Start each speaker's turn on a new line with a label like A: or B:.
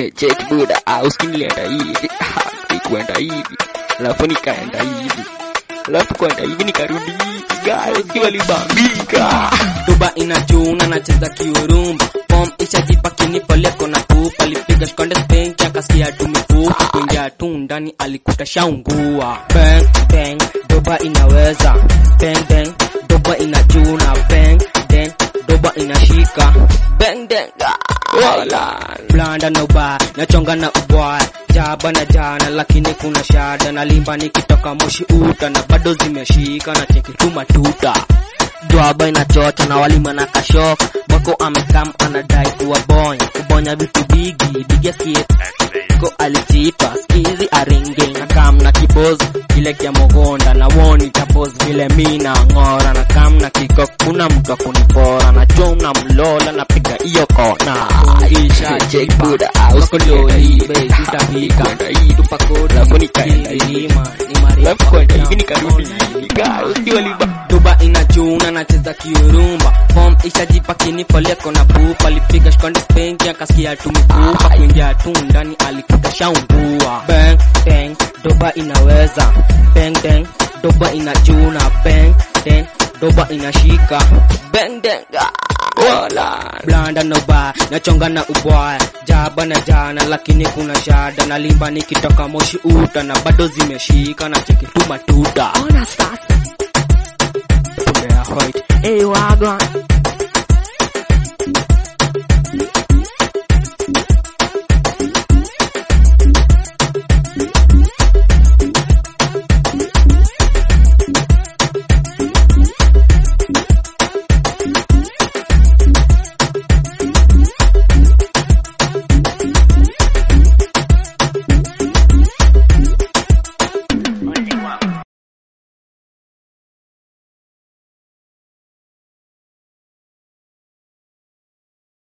A: check buda ah, usinilienda hivi Ah, nikuenda hivi alafu nikaenda hivi alafu kwenda hivi nikarudi hivi guys kiwalibambika
B: duba inachuna nacheza kiurumba fom ishajipa kinipoleko na pupa alipiga shkonde spenki akasikia tu mifupa kuingia tu ndani alikuta shaungua bang bang duba inaweza bang bang duba inachuna bang then duba inashika bang bang
A: wala
B: blanda na ubaya nachonga na ubwaya jaba na jana lakini kuna shada na limba nikitoka moshi uta na bado zimeshika na cheki tu matuta dwaba inachocha na walima na kashoka mwako amekam anadai kuwabonya kubonya vitu bigi bigaskie ko alitipa skizi aringe na kam na kibozi kile kya mogonda na woni tapos vile mina ng'ora na kam na kiko kuna mtu akunipora na chom na mlola na piga iyo kona isha
A: check buda ah, usinilienda hivi
B: tutapika
A: kwenda hivi
B: tupakoda
A: alafu nikaenda hivi
B: milima ni marefu
A: alafu kwenda hivi nikarudi hivi guys kiwalibambika
B: duba inachuna nacheza kiurumba fom ishajipa kinipoleko na pupa alipiga shkonde spenki akasikia tumipupa kuingia tu ndani alikuta shaungua bang bang doba inaweza bang bang doba inachuna bang then doba inashika bang bang
A: wala
B: blanda na ubaya nachonga na ubwaya jaba na jana lakini kuna shada na limba nikitoka moshi uta na bado zimeshika na cheki tu matuta
C: Ona sasa.
B: Pumbe ya white
C: Hey wagwan.